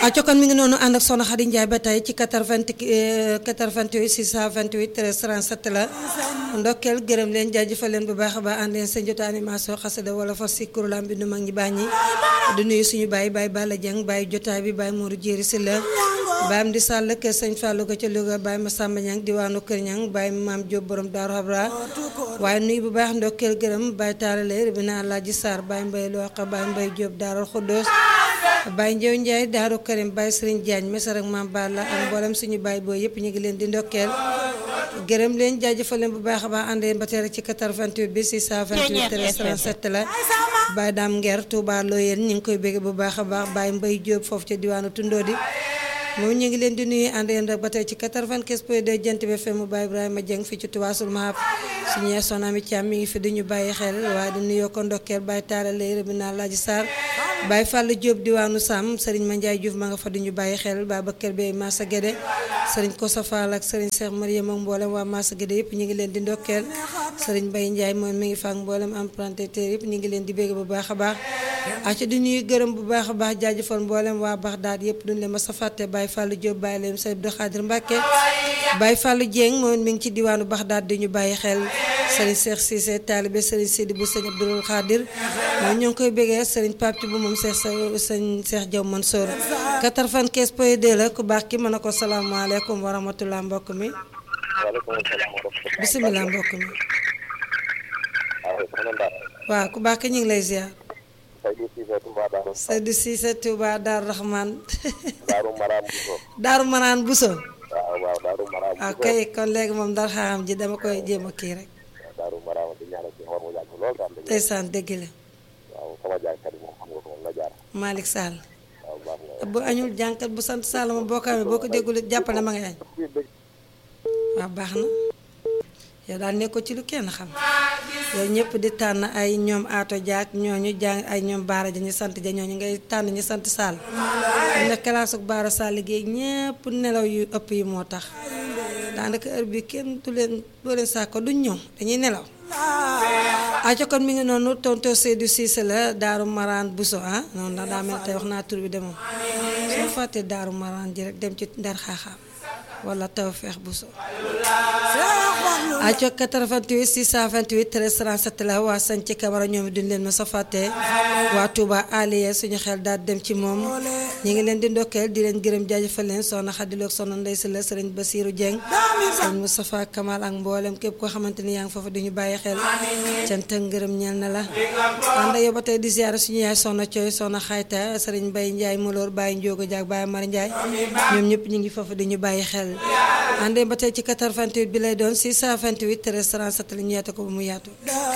aco kon mi ngi noonu ànd ak Soxna Xadi Njaay ba tey ci 80 88 628 13 37 la ndokkeel gërëm leen jaajëfal leen bu baax a baax ànd leen seen jota animation xasida wala fas si kuréelam bi nu mag ñi bàññi di nuyu suñu baay baay Balla Dieng baay jotaay bi baay Mourou Jéeri si la baayam di sàll kër sëñ Fallou ga ca Louga baay Massamba Ñang diwaanu Kër Ñang baay Maam Jóob borom Daaru Habra waaye nuyu bu baax ndokkeel gërëm baay taalale ribina Alaaji Sarr baay Mbay Looqa baay Mbay Jóob Daaru Xuddoos baay Njew Njaay Daaru Karim baay Sëriñ Jaañ mesar ak Maam Balla ak mboolem suñu baay booy yëpp ñu ngi leen di ndokkeel gërëm leen jaajëfal leen bu baax a baax àndee ba tey rek ci 88 bi 628 37 la baay daam nger Touba Loyeen ñu ngi koy bégg bu baax a baax baay Mbay Jóob foofu ca diwaanu Tundoodi moom ñu ngi leen di nuyu ànd yéen rek ba tey ci 95 point 2 jant bi FM Baye Ibrahima Dieng fii ci Tuwaasul Mahab suñu yee Soxna Ami Thiam mi ngi fi di ñu bàyyi xel waaye di nuyoo ko ndokkeel Baye Talla lay rëbbi naa Laaji Sarr Baye Fall Diop diwaanu Sam Serigne Mandiaye Diouf ma nga fa di ñu bàyyi xel Babacar Bey Massa Guédé Serigne Kosa Fall ak Serigne Cheikh Mariam ak mboolem waa Massa Guédé yëpp ñu ngi leen di ndokkeel Serigne Baye Ndiaye moom mi ngi fa ak mboolem empruntateur yëpp ñu ngi leen di bégg bu baax a baax aca di nuyu gërëm bu baax a baax jaajëfal mboolem waa Baxdaad yëpp duñ leen ma sa fàtte Baye Fall Diop Baye leen Sëriñ Abdou Khadir Mbacke Baye Fallou Dieng moom mi ngi ci diwaanu Baxdaad di ñu bàyyi xel Serigne Cheikh Cissé taalibe Serigne Sidi bu Sëriñ Abdou Khadir moom ñoo ngi koy bégee Serigne Pape bu moom Cheikh sa sëñ Cheikh Diaw Mansour 95 point 2 la ku baax ki mën na ko salaamaaleykum wa rahmatulah mbokk mi waaleykum salaam wa rahmatulah. bisimilah mbokk mi waaw soxna Ndar. waaw ku baax ki ñu ngi lay ziar Seydou Cissé Touba Darou. Seydou Cissé Touba Daaru Rahman Darou Maram Bousso. Daaru Manaan Buso waaw waaw Darou Maram Bousso. waaw kay kon léegi moom dara xam ji dama koy jéem a kii rek Darou Maram di ñaanal ci xor mu yàgg lool daal dëgg. ndeysaan dëgg la waaw sama jaaykat yi moom xam nga ko moom la jaar. Malick Sall waaw baax na. bu añul jànkat bu sant Sall ma boo ko amee boo ko déggul jàppal ne ma ngay añ waaw baax na yow daal nekkoo ci lu kenn xam yow ñëpp di tànn ay ñoom aato jaak ñooñu jàng ay ñoom baara ja ñu sant ja ñooñu ngay tànn ñu sant Sall am na classe ak baara Sall liggéey ñëpp nelaw yu ëpp yi moo tax daanaka heure bi kenn du leen doo leen saako duñ ñëw dañuy nelaw aco kon mi ngi noonu tonto Seydou Cissé la Daaru Maraan Bousso ah noonu ndax daa mel tey wax naa tur bi demoon soo fàttee Daaru Maraan ji rek dem ci Ndar Xaaxaam wala Tawfeex Bousso aco 88 628 13 37 la waa sañ ci Camara ñoom duñ leen ma sa fàtte waa Touba Aliya suñu xel daal dem ci moom ñi ngi leen di ndokkeel di leen gërëm jaajëfal leen soxna Xadiloog soxna Ndey si la sëriñ Basiiru Dieng sëriñ Moustapha Kamal ak mboolem képp koo xamante ni yaa ngi foofu di ñu bàyyi xel cant ak ngërëm ñeel na la ànd yow ba tey di ziyaara suñu yaay soxna Coy soxna Xayta sëriñ Mbay Njaay Moloor Baye Njóogo Jaag Baye Mari Njaay ñoom ñëpp ñu ngi foofu di ñu bàyyi xel àndee ba tey ci 88 bi lay doon 628 13 37 la ñu yaatu ko ba mu yaatu